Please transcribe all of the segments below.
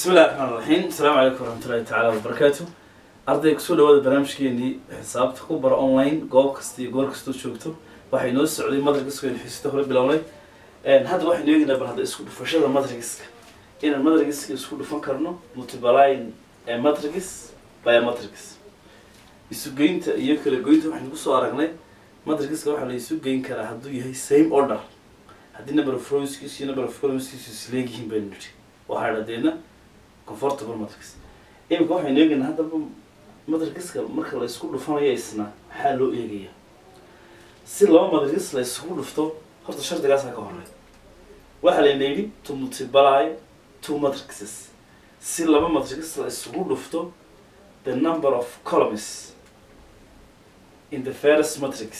bismi illahi raxmaan raxiim asalaamu calaykum waraxmatullahi tacaala wabarakaatu arday kusoo dhawaada barnaamijkeenii xisaabta ku bara online goob kasta iyo goor kastoo joogto waxay noo socday madragiska aynu xiisada hore bilownay hadda waxaynu eegaynaa bal hadda isku dhufashada madragiska inaan madragiska isku dhufan karno multibaline matrix by matrix isugeynta iyo kala goynta waxaynu kusoo aragnay madragiska waxaa la isu geyn karaa hadduu yahay same order haddii number of rowskiisu iyo number of columnskiisu isleegyihiin baynu nidhi waxaa dhadeedna comfortable matrix iminka waxaynu eegaynaa haddaba matrixiska marka la isku dhufanayo isna maxaa loo eegaya si laba matrix la isugu dhufto horta shardigaasaa ka horey waxaa layna yidhi to multiply two matrices si laba matrix la isugu dhufto the number of columns in the first matrix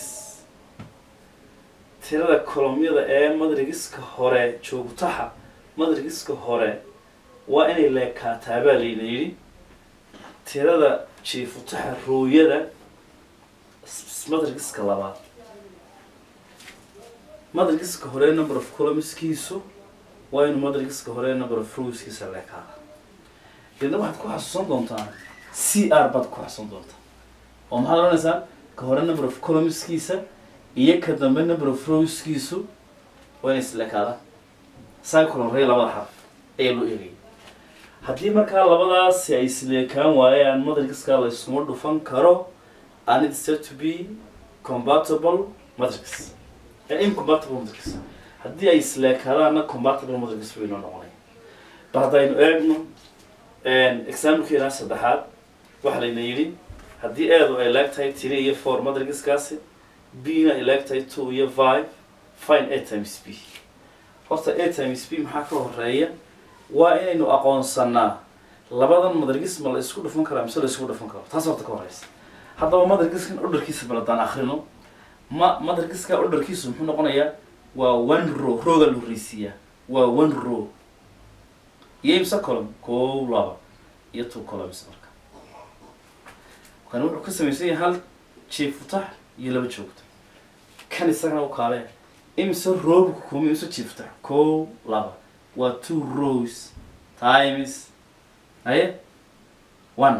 tirada kolomyada ee matrigiska hore joogtaha matrigiska hore waa inay leekaataa baa layna yidhi tirada jiifutaha rooyada matrigiska labaad matrigiska hore number of columnskiisu waa inuu matrigiska hore number of rowskiisa leekaada deedna waxaad ku xasuusan doontaa c r baad ku xasuusan doontaa oo maxaad oranaysaa ka hore number of columnskiisa iyo ka dambe number of rowskiisu waa inay isleekaadaan cycle horey labada xarf ayaa loo eegaya haddii markaa labadaasi ay isleekaan waayaan matrixiska la iskuma dhufan karo and it said to be compatible matrix incompatible matrix haddii ay isleekaadaanna compatible matrix bay noo noqonaya bal haddaynu eegno exaamilkeena saddexaad waxaa layna yidhi haddii eedu ay leeg tahay three iyo four matrixkaasi b na ay leeg tahay two iyo five fine a times b horta a times b maxaa ka horeeya waa inaynu aqoonsanaa labadan madragis ma la isku dhufan karaa mise la isku dhufan karo taas horta ka horeysa haddaba madragiskan orderkiisa baladaan akrino ma madragiska orderkiisu muxuu noqonayaa waa one row rooga la horreysiiyaa waa one row iyo imse column kow laba iyo two columns marka kan wuxuu ka samaysan yahay hal jiifutax iyo laba joogto kan isagana u kaale imse roobu ka koomay imse jiifutax kow laba waa two rows times aye one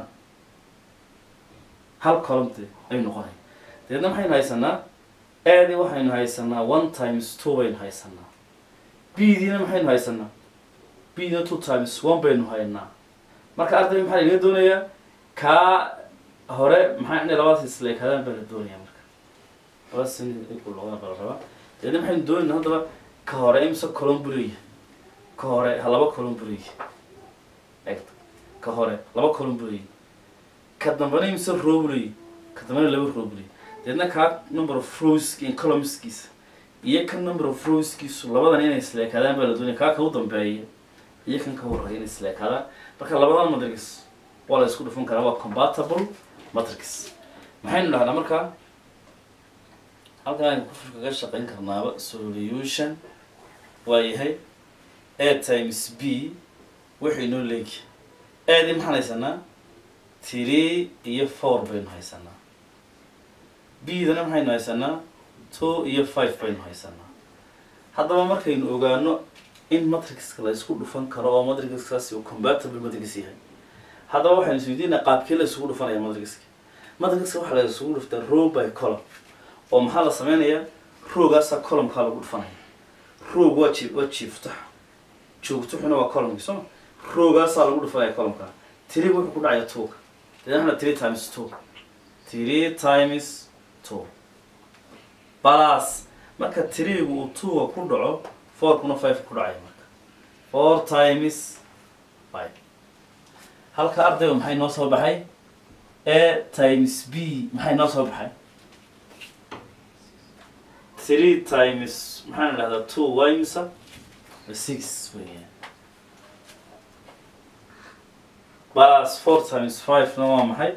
hal columte ayuu noqonaya dabeedna maxaynu haysanaa aadi waxaynu haysanaa one times two baynu haysanaa b diina maxaynu haysanaa b dina two times one baynu haynaa marka arday maxaa laga doonayaa kaa hore maxaa inay labadaas isleekaadaan baa la doonaya marka labadaas in looga bala rabaa dabeedna maxaynu doonaynaa haddaba ka hore imse column buu leeyahay ka hore ha laba column buu leeyahay eegta ka hore laba column buu leeyahay ka dambena imse row buu leeyahay ka dambena laba row buu leeyahay deedna kaa number of rowski in columnskiisa iyo kan number of rowskiisu labadan inay isleekaadaan baa la doonaya kaa ka u dambeeya iyo kan ka horeeya inay isleekaadaan marka labadan matrix waa la isku dhufan karaa waa compatible matrix maxaynu dhahnaa markaa halkan aynu ku kaga shaqayn karnaaba solution waa yahay a times b waxay noo leegi aadii maxaan haysanaa three iyo four baynu haysanaa b dana maxaynu haysanaa two iyo five baynu haysanaa haddaba markaynu ogaano in matrixka la isku dhufan karo oo matrixkaasi uu compatible matrix yahay haddaba waxaynu isweydiinaa qaabkee la isugu dhufanaya matrixka matrixka waxaa la isugu dhuftaa row by column oo maxaa la sameynayaa rowgaasaa columnkaa lagu dhufanaya rowg waa ji waa jiiftax joogtuxuna waa columnki sooma rowgaasaa lagu dhufanaya columnka tiriga wuxuu ku dhacaya twoga deedna three times two three times two balas marka tirigu uu twoga ku dhaco fourkuna five ku dhacaya marka four times five halka ardayga maxay noo soo baxay a times b maxay noo soo baxay three times maxaan idhahdaa two waa imisa six weeyaan plus four times five na waa maxay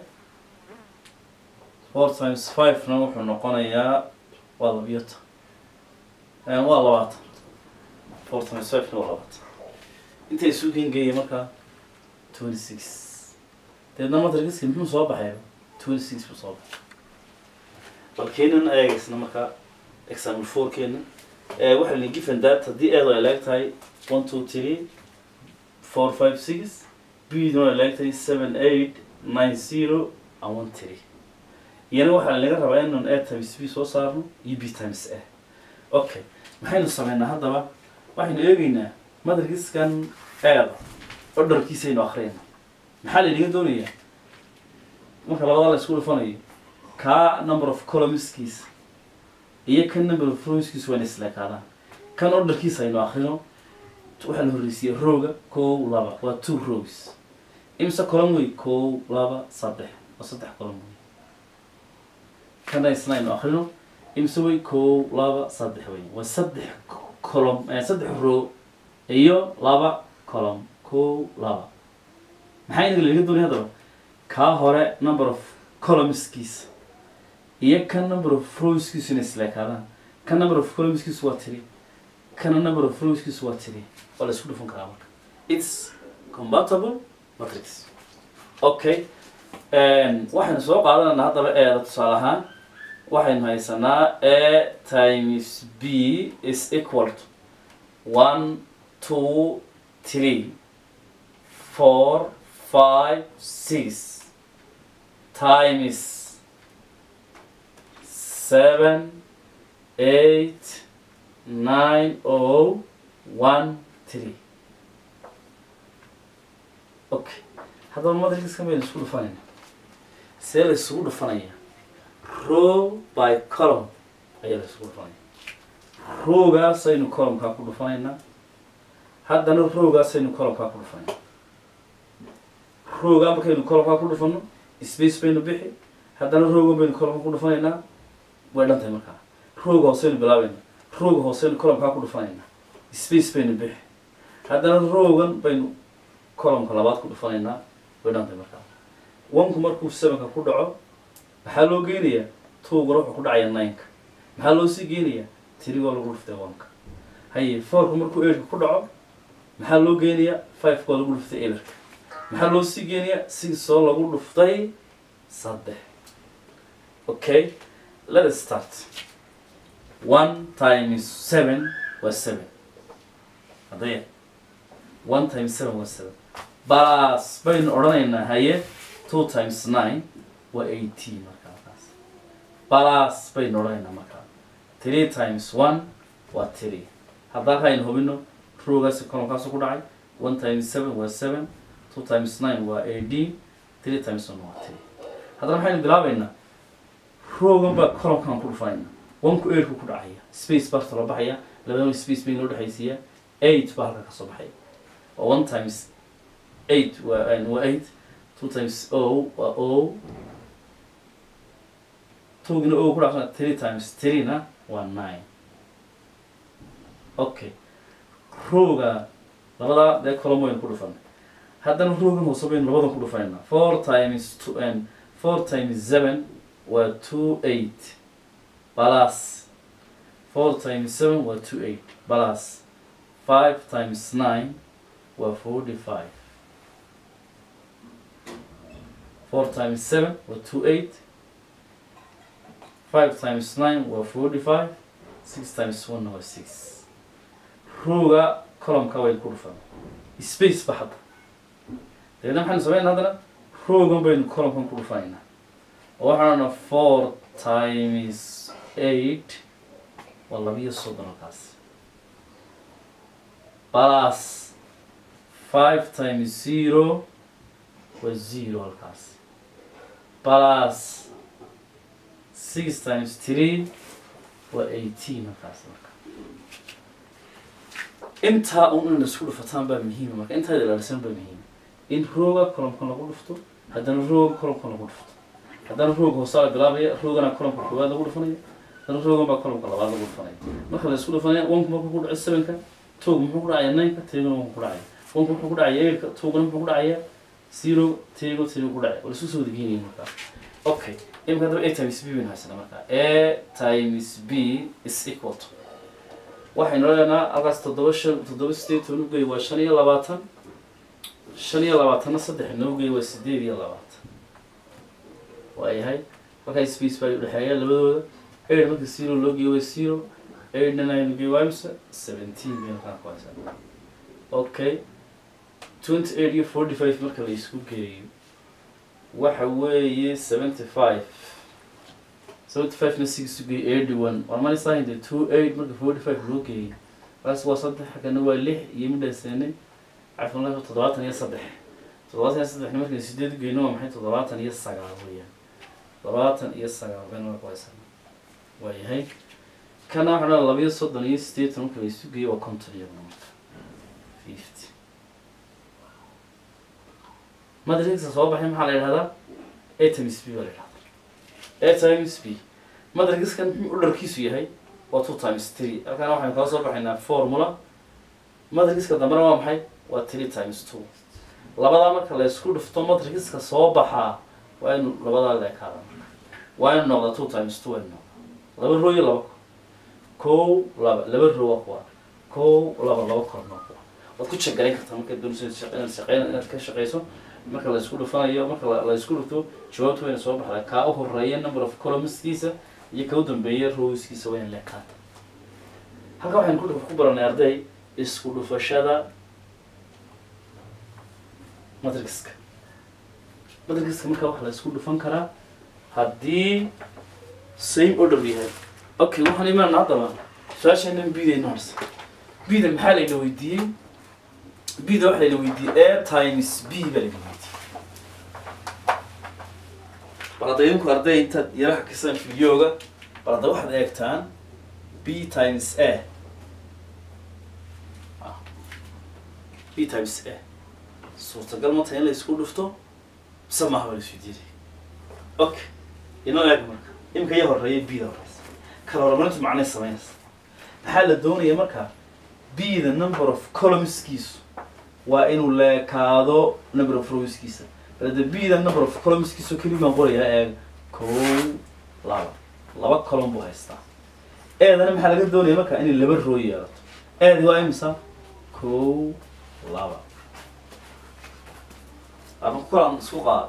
four times five na wuxuu noqonayaa waa labiyo tan waa labaatan four times five na waa labaatan intay isu gengeeya markaa twenty six deedna matrigiski muxuu soo baxay twenty six buu soo baxay bal keenan eegaysna markaa example four keena waxaa la given that haddii eedo ay leeg tahay one two three four five six b duna leegtay seven eight nine zero and one three iyana waxaa laga rabaa inaan a times b soo saarno iyo b times a okay maxaynu sameynaa haddaba waxaynu eegeynaa madarkiskan eeda orderkiisaynu akhriyayna maxaa laynaga doonayaa marka labada la isku dhufanayo kaa number of columnskiisa iyo kan number of rowskiisa waa ina isleekaadaan kan orderkiisa aynu akrino waxaa la horreysiiyey rowga kow laba waa two rows imse column wey kow laba saddex waa saddex column wey kana isna aynu akrino imse wey kow laba saddex wey waa saddex column eh, saddex row iyo laba column kow laba maxaa inaga laga doonaya haddaba kaa hore number of columnskiisa iyo kan number of rowskiisu inay isleekaadaan kan number of columnskiisu waa tiri kana number of rowskiisu waa tiri waa la isku dhufan karaa marka its compatible matrix okay waxaynu soo qaadanayna haddaba eeda tusaale ahaan waxaynu haysanaa a times b is equal to one two three four five six times seven eight nine oh one three okay haddaba matrixkan baynu isku dhufanayna see la isugu dhufanaya row by column ayaa la isugu dhufanaya rowgaasaynu columnkaa ku dhufanaynaa haddana rowgaasaynu columnkaa ku dhufanayna rowgaa markaynu columnkaa ku dhufano space baynu bixi haddana rowgan baynu columnka ku dhufanaynaa way dhan tahay markaa rowga hooseynu bilaabayna rowga hooseynu columnkaa ku dhufanaynaa space baynu bixi haddana rowgan baynu columnka labaad ku dhufanaynaa way dhan tahay markaa onku markuu sevenka ku dhaco maxaa loo geenayaa twogana wuxuu ku dhacaya nineka maxaa loo sii geenayaa tirigoo lagu dhuftay onka haye fourku markuu eightka ku dhaco maxaa loo geenayaa fivekoo lagu dhuftay eberka maxaa loo sii geenayaa sixoo lagu dhuftay saddex okay let us start one times seven was seven haddaya one times seven was seven plus baynu odhanaynaa haye two times nine waa eighteen markaa markaas plus baynu odhanaynaa markaa three times one waa three haddaa haynu hubino rowgaasi columnkaasu ku dhacay one times seven waa seven two times nine waa eighteen three times one waa three haddana maxaynu bilaabaynaa rowgan baa columnkan ku dhufanayna onku eightku ku dhacaya space barta loo baxaya labadaba space bay noo dhexaysiiya eight baa halka kasoo baxaya waa one times eight waa waa eight two times o waa o togina o ku dhacsan three times threena waa nine okay rowga labadaa dee column waynu ku dhufanay haddana rowgan hoose baynu labadan ku dhufanayna four times two and four times seven waa two eight plus four times seven waa two eight plus five times nine waa forty five four times seven waa two eight five times nine waa forty five six times one waa six rowga columnka waynu ku dhufan space ba hadda dabeedna maxaynu sameynaa haddana rowgan baynu columnkan ku dhufanaynaa oo waxaana four times eight waa labiyo soddon halkaas plus five times zero waa zero halkaas plus six times three waa eighteen halkaas marka intaa un in isku dhufataan baa muhiima marka intaa ilaalisan baa muhiima in rooga columkan lagu dhufto haddana rooga columkan lagu dhufto haddana rooga hoosaa la bilaabaya roogana columka koowaad lagu dhufanaya haddana roogan baa columka labaad lagu dhufanaya marka la isku dhufanaya onku markuu ku dhaco sevenka tog muxuu ku dhacaya nineka tirigana wanku ku dhacaya onku muxuu ku dhacaya eightka togana muxuu ku dhacaya zero tirigo tirigo ku dhacaya waa la isku soo wadageynaya markaa okay imika haddaba a times b baynu haysana markaa a times b is equal to waxaynu leenaha halkaas toddoba shan toddoba sideed toban ugey waa shan iyo labaatan shan iyo labaatanna saddex inoo gey waa sideed iyo labaatan waayahay markaa space baa udhexeeya labadooda eight marka zero loo geeyo waa zero eightna nine geey waa imse seventeen baynu kaa ku haysaa okay twenty eight iyo forty five marka la isku geeyo waxa weeye seventy five seventy five na six isu geeyo eighty one waa manaysaa de two eight marka forty five loo geeyey kaas waa saddex xaggana waa lix iyo midhaseene cafan toddobaatan iyo saddex toddobaatan iyo saddexna markay sideed geyno waa maxay toddobaatan iyo sagaal weeyaan toddobaatan iyo sagaal bayna waa kuhaysana waayahay kana waxaa dhaa labayo soddon iyo sideetan marka la isu geeyo waa konton iyaduna marka fifty matrixka soo baxay maxaa la yidhahdaa a times b baa la yidhahdaa a times b matrixkan muxuu dharkiisu yahay waa two times three halkaana waxaynu kala soo baxaynaa formula matrixka dambena waa maxay waa three times two labadaa marka la isku dhufto matrixka soo baxaa waa inu labadaa leekaada waa inu noqda two times two inu noqda laba row iyo laba kow laba laba row waa kuwa kow laba laba korna kuwa waad ku jegarayn kartaa markaad doonayso inaad shaqeyn inaad ka shaqeyso marka la isku dhufanayo marka la isku dhufto jawaabta wayna soo baxdaa kaa u horeeya number of columnskiisa iyo ka u dambeeya rowskiisa wayna leekaata halka waxaynu ku ku baranay arday isku dhufashada matrixka matrixka marka waxa la isku dhufan karaa haddii same order yahay okay waxaan imaana haddaba su-aasheenan bidayno harsa bida maxaa layna weydiiyey bida waxaa layna weydiiyey a times b baa layna weydiiyey bal hadda idinku arday intaad yaraha kasaan videoga bal hadda waxaad eegtaan b times a b times a suurtagal ma tahay in la isku dhufto mise maaha baa la isu diiday okay inoo eeg marka imika iyo horeeya bida horeysa kala horumarintu macnay sameynaysa maxaa la doonaya marka b the number of columnskiisu waa inuu leekaado number of rowskiisa bal the b the number of columnskiisu keli baan qorayaa eeg kow laba laba column buu haystaa eedana maxaa laga doonaya marka inay laba row yeelato eedi waa imisa kow laba ama kulan isku qaad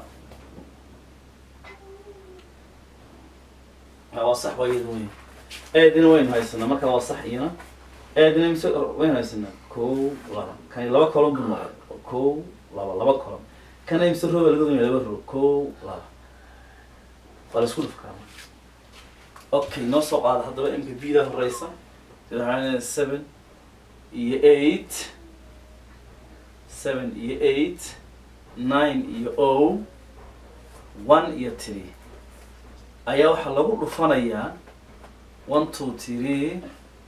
waa sax waa iyada weyn eedina waynu haysanaa marka waa sax iyana eedina mise waynu haysanaa kow laba kani laba column buu noqday kow laba laba column kana mise row baa laga doonaya laba row kow laba waa la isku dhuf karaa okay noo soo qaada haddaba imka bida horeysa sida waxaa seven iyo eight seven iyo eight nine iyo o one iyo three ayaa waxaa lagu dhufanayaa one two three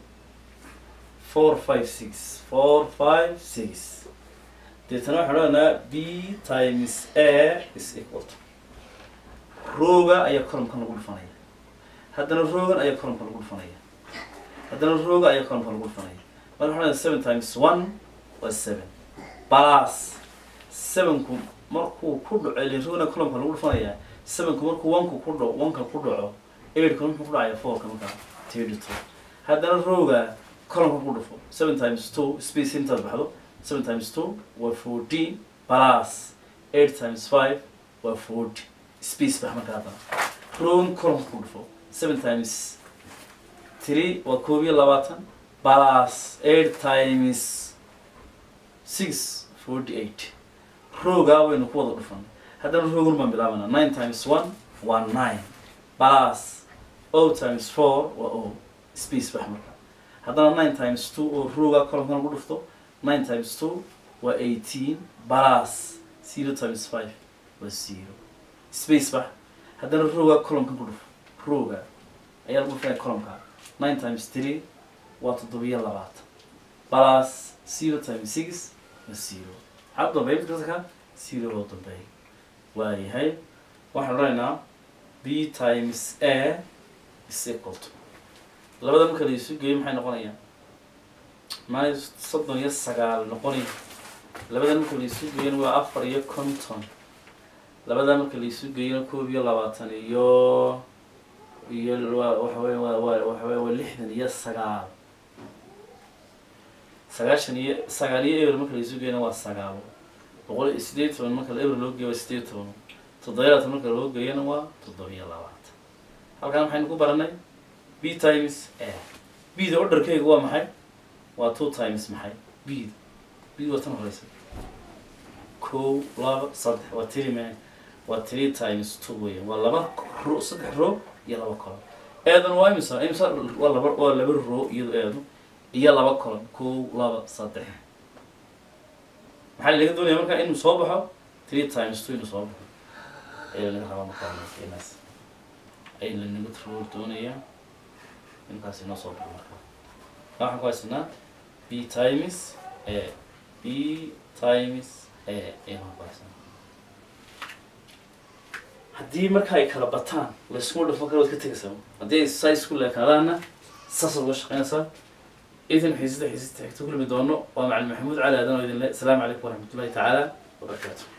four five six four five six deetana waxaan odhanaa b times a is equal to rooga ayaa columkan lagu dhufanaya haddana roogan ayaa columka lagu dhufanaya haddana rooga ayaa columka lagu dhufanaya marka waxaan odhanaa seven times one waa seven plus sevenku markuu ku dhaco ile roogna columka lagu dhufanayaa sevenku markuu onku ku dhaco onka ku dhaco eightku muxuu ku dhacaya fourka markaa thirty two haddana rooga columka ku dhufo seven times two space intaad baxdo seven times two waa fourteen plus eight times five waa forty space bax marka haddana rogan columka ku dhufo seven times three waa koob iyo labaatan plus eight times six forty eight roogaa waynu ku wada dhufan haddana roogan baan bilaabanaa nine times one waa nine plus o times four waa o space bax marka haddana nine times two oo roogaa columka lagu dhufto nine times two waa eighteen plus zero times five waa zero space bax haddana roogaa columka ku dhufo rooga ayaa lagu dhufanaya columka nine times three waa toddobiyo labaatan plus zero times six waa zero maxaa u dambeeya mid kasta ka zero loo dambeeya waayahay waxaan odhanaynaa b times a is equal to labada marka la isu geeyo maxay noqonayaan maay soddon iyo sagaal noqonay labada marka la isu geeyona waa afar iyo konton labada marka la isu geeyona koob iyo labaatan iyo iyo waa waxa weya waa waa waxa weya waa lixdan iyo sagaal sagaashan iyo sagaal iyo eber marka la isu geeyona waa sagaal boqol iyo sideed toban marka la eber loo geeyo waa sideed toban toddobiya labaatan marka loo geeyona waa toddobiyo labaatan halkan maxaynu ku baranay b times a b da orderkaygu waa maxay waa two times maxay b da b waa tan horeysa kow laba saddex waa three man waa three times two weeyaan waa laba ro saddex row iyo laba column eedan waa imisa imisa waa laba waa laba row iyado eedu iyo laba column kow laba saddex maxaa laga doonaya markaa inuu soo baxo three times two inuu soo baxo ayaa laga rabaa markaa markeenaas ay lanaga roo doonaya inkaas inoo soo baxo markaa waxaan ku haysanaa b times a b times a ayaan ku haysanaa haddii marka ay kala bataan layskuma dhufan karo waad ka tegaysaa haddii ay saa isku leekaadaana saasaad uga shaqeynaysaa idan xiisada xiisada xigta kulmi doono waa macalin maxamuud cali aadan oo idin le asalaamu calaykum waraxmatullahi tacaala wabarakaatu